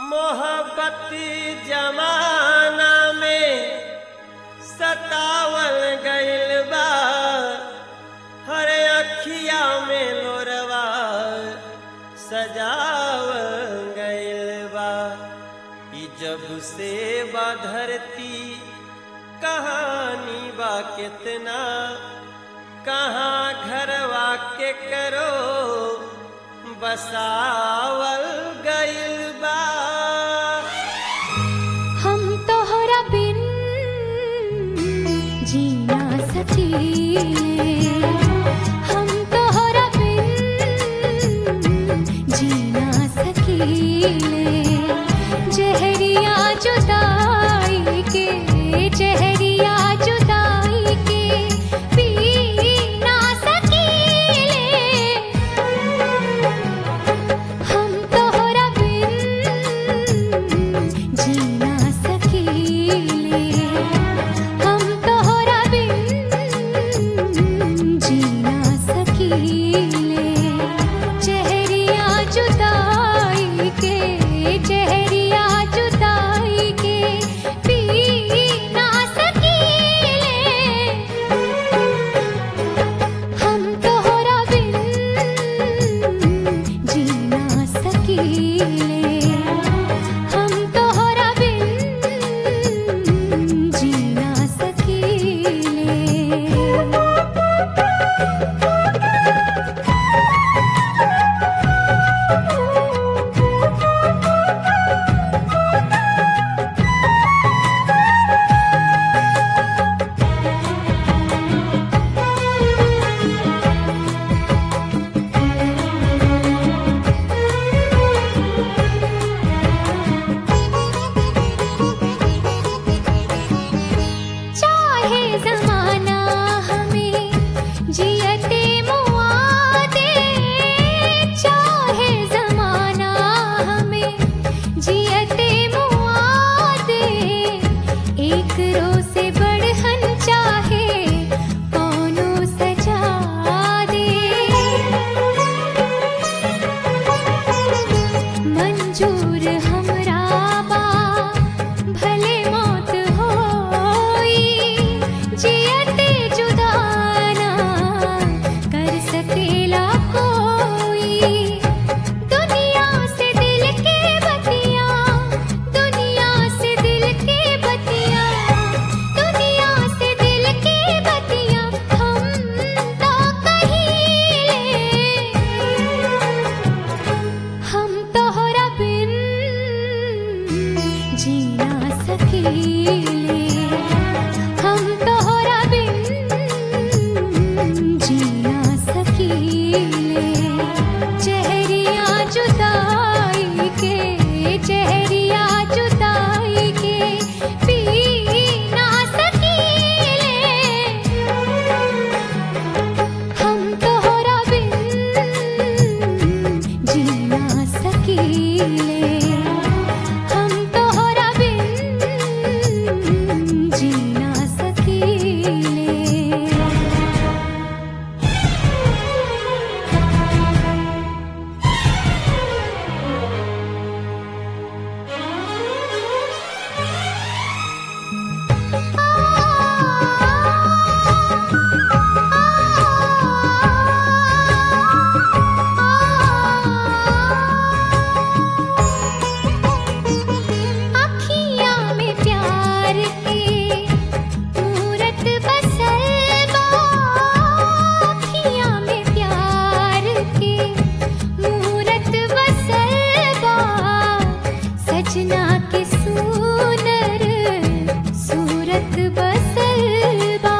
मोहब्बती जमाना में सतावल गइल बा हर अखिया में लोरवा सजावल गइल बा ई जब से बा धरती कहानी बा कितना कहाँ घरवा के करो बसावल गइल बा हम तोहरा बिन जीना सकीले हम तोहरा बिन जीना सकीले जहरिया जुदाई के जहरिया जुदाई के पी ना सकीले हम तोहरा बिन जीना सकीले हम तोहरा बिन जीना सकीले चेहरिया जुदाई के चेहरिया जुदाई के पी ना सकीले हम तोहरा बिन जीना सकीले हम तोहरा बिन जीना सकीले चाहे जमाना हमें जियते मुआ दे चाहे जमाना हमें जियते मुआ दे एक रो से बढ़हन चाहे कौनो सजा दे मंजूर हमरा बा भले मौत होई जियते जुदाना कर सकेला कोई दुनिया से दिल के बतिया दुनिया से दिल के बतिया दुनिया से दिल के बतिया हम तो कहीं हम तोहरा बिन जीना सकीले हम तोहरा बिन जीना सकीले चेहरिया जुदाई के चेहरिया जुदाई के पी ना सकीले हम तोहरा बिन जीना सकीले हम तोहरा बिन जीना सकीले अखियाँ में प्यार के मूरत बसल बा अखियाँ में प्यार के मूरत बसल बा सजना के सुनर सूरत बसल बा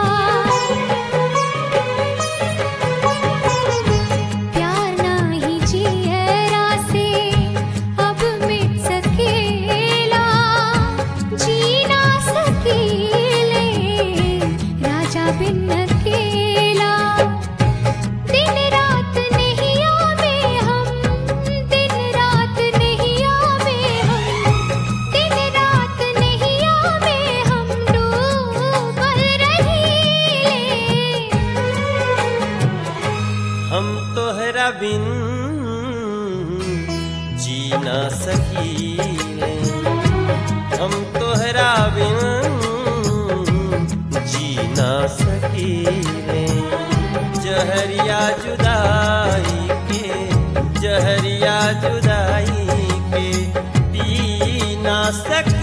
प्यार नाही जियरा से अब मिट सकेला जीना सकेले राजा बिन अकेला दिन रात नहीं आवे हम दिन रात नहीं आवे हम दिन रात नहीं आवे हम डूबल रहीले हम तोहरा बिन जी ना सकीले जुदाई के पी ना सक